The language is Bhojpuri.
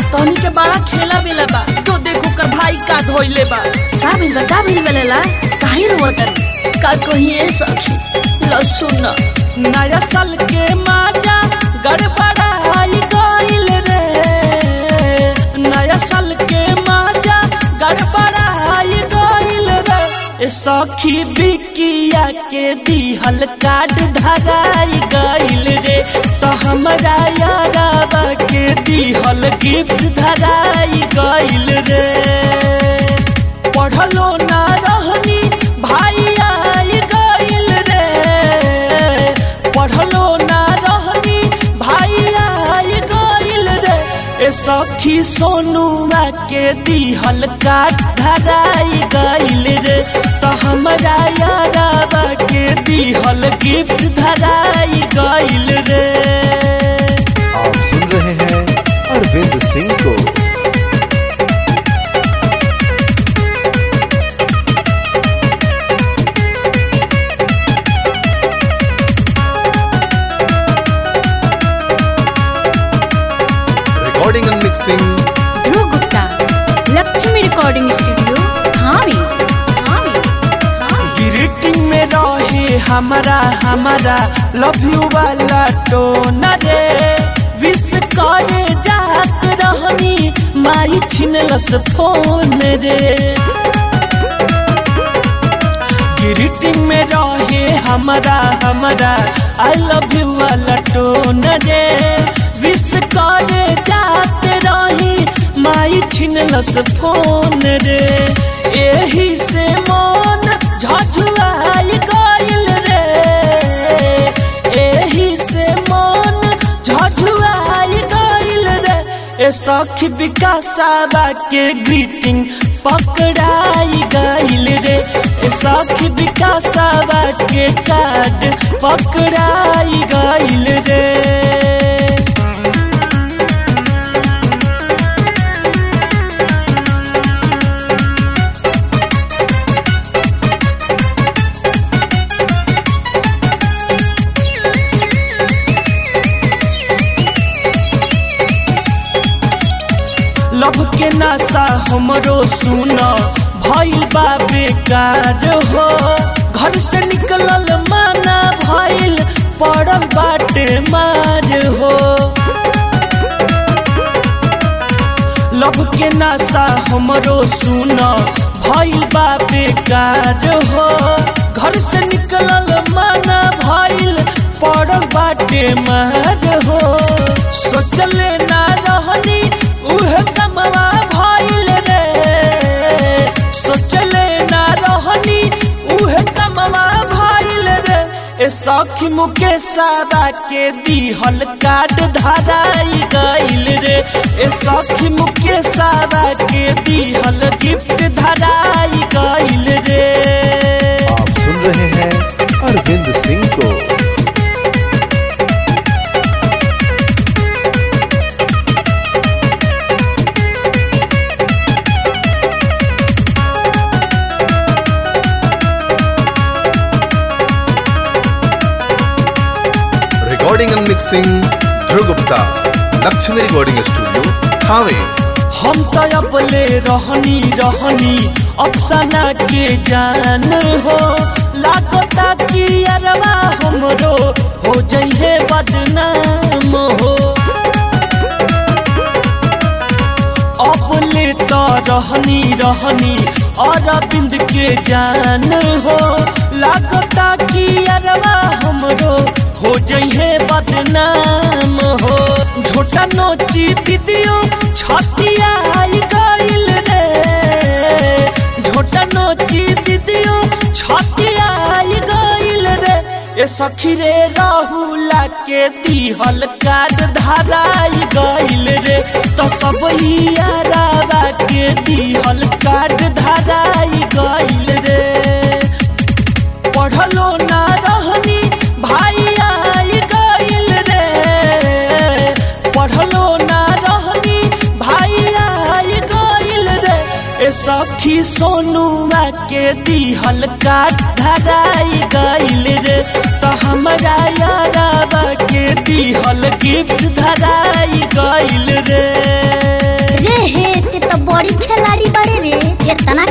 तोहनी के बड़ा खेला बेला बा तो देखो कर भाई का धोइले बा का भइल बा का भइल बेलेला काहे रोवत का कहिए सखी लो सुन नया साल के माजा गड़बड़ाई गइल रे नया साल के माजा गड़बड़ाई गइल रे ए सखी बिकिया के दिहल कार्ड धराई गइल रे तो हमरा याराबा के दिहल गिफ्ट धराई गइल रे पढ़लो ना रहनी भाई आई गइल रे पढ़लो ना रहनी भाई आई गइल रे ए सखी सोनुआ के दिहल काट धराई गइल रे तो हमरा याराबा के दिहल गिफ्ट धराई गइल रे आप सुन रहे हैं अरविंद सिंह को recording and mixing Dhruv Gupta Lakshmi recording studio Thawe Thawe Thawe greeting में रहे हमारा हमारा लव यू वाला टोन रे विश करे जात रहनी माई छिनलस फोन रे ग्रीटिंग में रहे हमारा हमारा आई लव यू वाला टोन रे विश करे जात रही माई छिनलस फोन रे एही से मन झझुआई गइल रे एही से मन झझुआई गइल रे ए सखी विकासाबा के ग्रीटिंग पकड़ाई गइल रे ए सखी विकासाबा के कार्ड पकड़ाई गइल रे लभ के नासा हमरो सुन भइल बा बेकार हो घर से निकलल माना भइल पड़ल बाटे मार हो लभ के नासा हमरो सुन भइल बा बेकार हो घर से निकलल माना भइल पड़ल बाटे मार हो सोचले ना रहनी उहे कमवा भइल रे सोचले ना रहनी उहे कमवा भइल रे ए सखी मुके सादा के दिहल काट धराई गइल रे ए सखी मुके सादा के दिहल गिफ्ट धराई गइल रे आप सुन रहे हैं अरविंद सिंह को recording and mixing Dhruv Gupta Lakshmi recording studio Thawe हम तो अपले रहनी रहनी अफसाना के जान हो लागता कि अरवा हमरो हो जइहे बदनाम हो अपले तो रहनी रहनी अरविंद के जान हो लागता कि अरवा हमरो हो जइहे बदनाम हो झोटा नोची दीदियो छतिया आई गइल रे झोटा नोची दीदियो छतिया आई गइल रे ए सखी रे राहुला के दिहल कार्ड धराई गइल रे तो सब यारावा के दिहल कार्ड धराई गइल रे पढ़लो ना रहनी भाई आई गइल रे पढ़लो ना रहनी भाई आई गइल रे ए सखी सोनुआ के दिहल काट धराई गइल रे तो हमरा याराबा के दिहल गिफ्ट धराई गइल रे बड़ी खिलाड़ी बड़े रे इतना